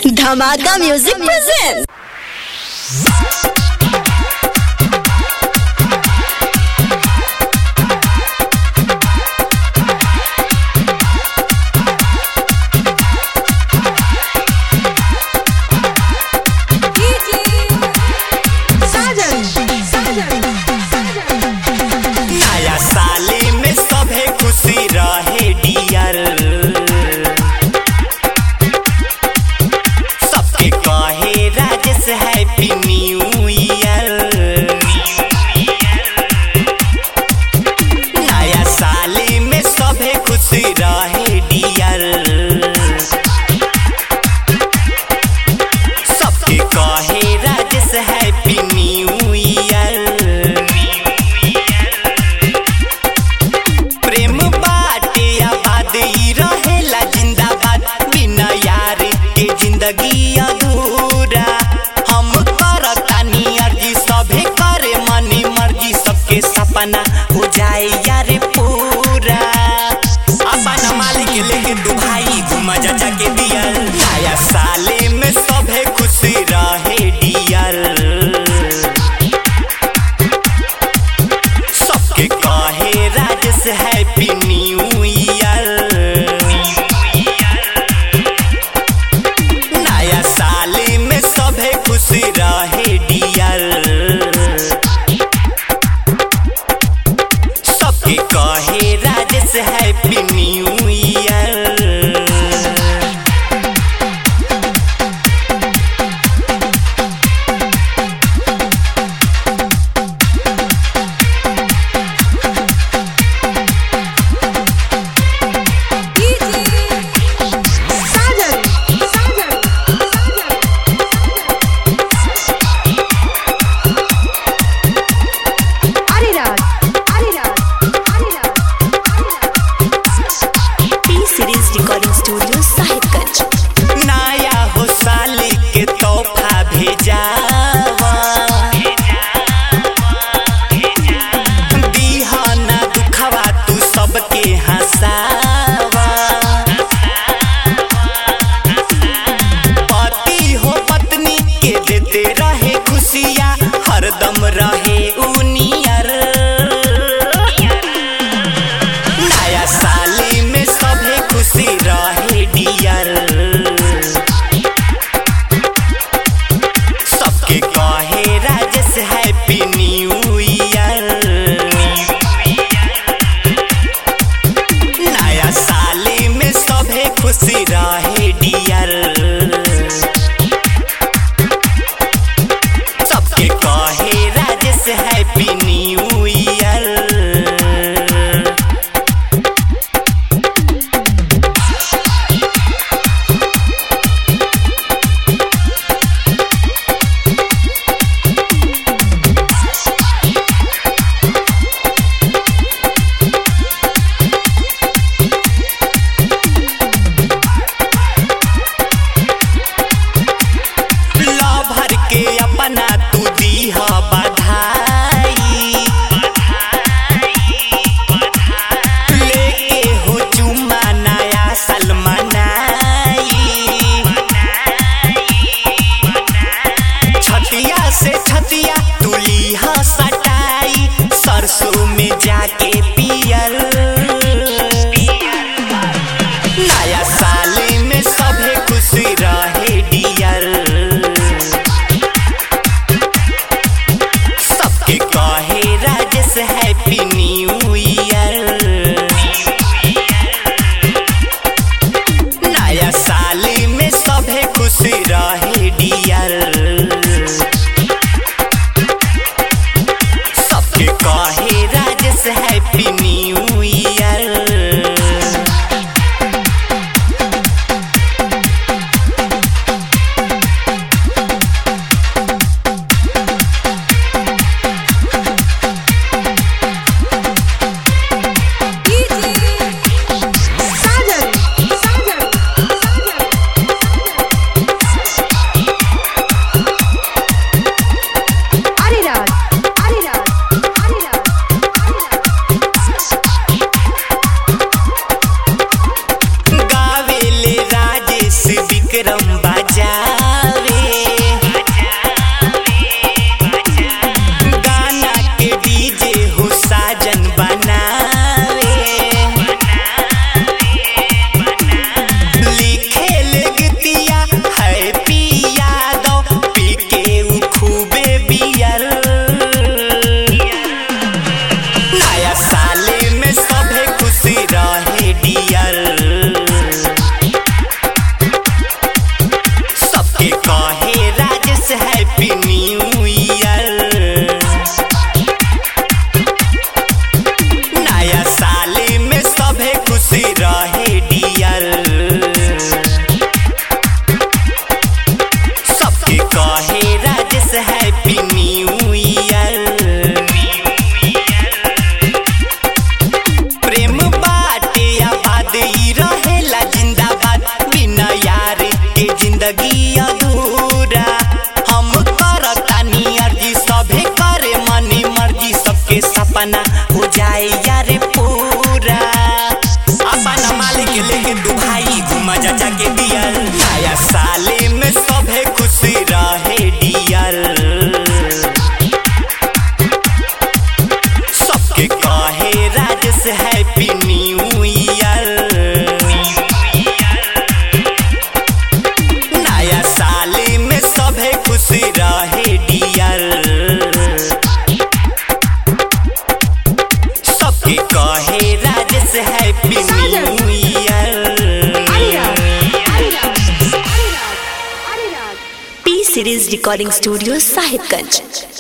धमाका music present नया साले में सभे खुशी रहे डियर सबके कहे राजेश हैप्पी न्यू ईयर नया साले में सभे खुशी रहे डियर सबके कहे राजेश हैप्पी न्यू ईयर प्रेम बाटे आबाद ई रहेला जिंदाबाद बिना यार के जिंदगी अधूरा हम करतानी अर्जी सभे करे मनी मर्जी सबके सपना हो जाए यार पूरा अपना मालिक लेके तू भाई घुमा जा के दिया नया साले में सभे खुशी रहे डियर सबके कहे राजेश हैप्पी न्यू ईयर नया जिंदगी अधूरा हम करतानी अर्जी सभे करे मनी मर्जी सबके सपना हो जाए यार पूरा अपना मालिक लेके तू भाई घुमा जा जाके डियर नया साले में सभे खुशी रहे डियर सबके कहे राजेश हैप्पी न्यू ईयर नया साले में सभे खुशी रहे डियर सबके कहे Rajesh happy new year P Series Recording Studio, Sahibganj.